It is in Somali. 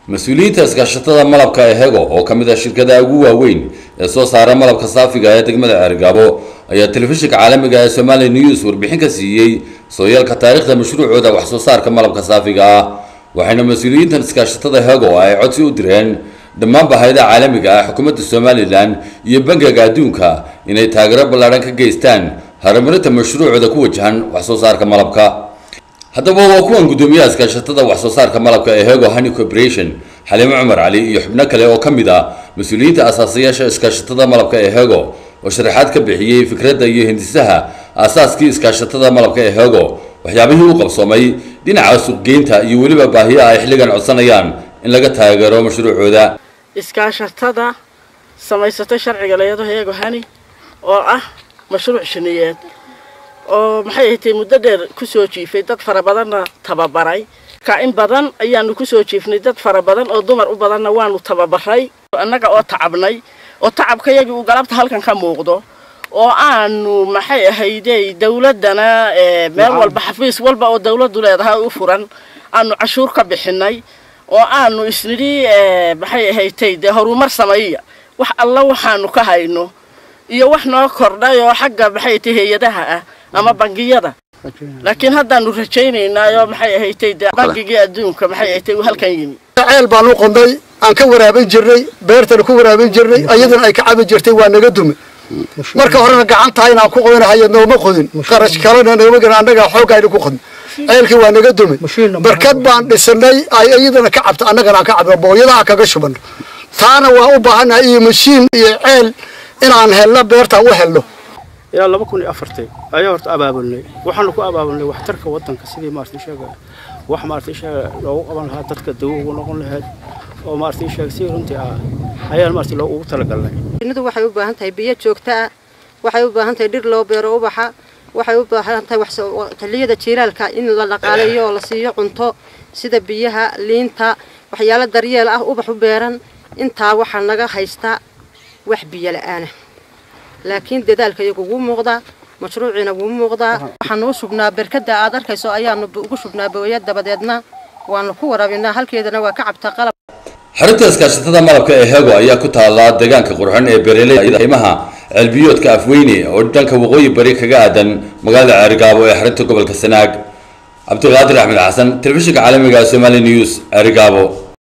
mas-uuliyiinta iskaashatada malabka ee hego oo ka mid ah shirkadaha ugu waaweyn ee soo saara malabka saafiga ee degmada ceergaabo ayaa telefishinka caalamiga ee somali news warbixin ka siiyey sooyaalka taariikhda mashruucooda wax soo saarka malabka saafiga ah waxayna mas-uuliyiintan iskaashatada hego ay codsi u direen dhammaan bahayadaha caalamiga ah xukuumadda somalilan iyo bangiga adduunka inay taageero ballaadhan ka geystaan horumarinta mashruucooda ku wajahan wax soo saarka malabka haddaba waa kuwan guddoomiyaha iskaashatada wax soo saarka malabka ee hego honey corporation xaliimo cumar cali iyo xubno kale oo ka mid ah mas-uuliyiinta asaasayaasha iskaashatada malabka ee hego oo sharaxaad ka bixiyey fikradda iyo hindisaha aasaaskii iskaashatada malabka ee hego waxyaabihii u qabsoomay dhinaca suuqgeynta iyo weliba baahiyaha ay xilligan codsanayaan in laga taageero mashruucooda iskaashatada samaysatay sharciga layado heego hani oo ah mashruuc shiniyeed oo maxay ahatay muddo dheer kusoo jiifay dad fara badanna tababaray ka in badan ayaanu kusoo jiifnay dad fara badan oo dumar u badanna waanu tababaray annaga oo tacabnay oo tacabkayagii uu galabta halkan ka muuqdo oo aanu maxay ahaydey dawladdana meel walba xafiis walba oo dawladdu leedahay u furan aanu cashuur ka bixinay oo aanu isnidhi maxay ahaydtay dee horumar sameeya wax alla waxaanu ka hayno iyo wax noo kordhay oo xagga maxay tay hay-adaha ah ama bangiyada laakiin haddaanu rajaynaynaayo maxay ahaydtay dee bangigii adduunka maxay ahaydtay uu halkan yimi ceel baan u qonday aan ka waraabin jirnay beertana ku waraabin jirnay ayadana ay ka cabi jirtay waa naga dume marka horena gacantaha inaan ku qodinahayo nooma qodin qarash kalena nooma gelin annagaa xoogayna ku qodin ceelkii waa naga dume barkad baan dhisanay ay iyadana ka cabto annagana aan ka cabno booyadaha kaga shubano taana waa u baahannahay iyo mashiin iyo ceel inaan helno beertaan u helno ilaa laba kun iyo afartii ayaa horta abaabulnay waxaanu ku abaabulnay waxtarka waddanka sidii maaragtay sheega wax maaragtay sheega loogu qaban lahaa dadka dawo ugu noqon lahayd oo maaragtay sheega si runtii ah ayaan maaragtay loo ugu talagalnay shinnidu waxay u baahan tahay biyo joogto ah waxay u baahan tahay dhir loo beero ubaxa waxay u baahan tahay wax xilliyada jiilaalka in la dhaqaaleeyo oo la siiyo cunto sida biyaha liinta waxyaalo daryeel ah ubax u beeran intaa waxaa naga haystaa wax biyo la-aana laakiin dadaalka iyagu wuu muuqdaa mashruuciina wuu muuqdaa waxaanu u shubnaa berkada aad arkayso ayaanu ugu shubnaa booya dabadeedna waanu ku waraabinaa halkeedana waa ka cabtaa qalab xarunta iskaashatada malabka ee hego ayaa ku taala deegaanka qurxon ee beeraleyda qiimaha ceelbiyoodka afweyne oo dhanka waqooyi bari kaga aadan magaalada ceerigaabo ee xarunta gobolka sanaag cabdiqaadir axmed xasan telefishinka caalamiga somali news ceerigaabo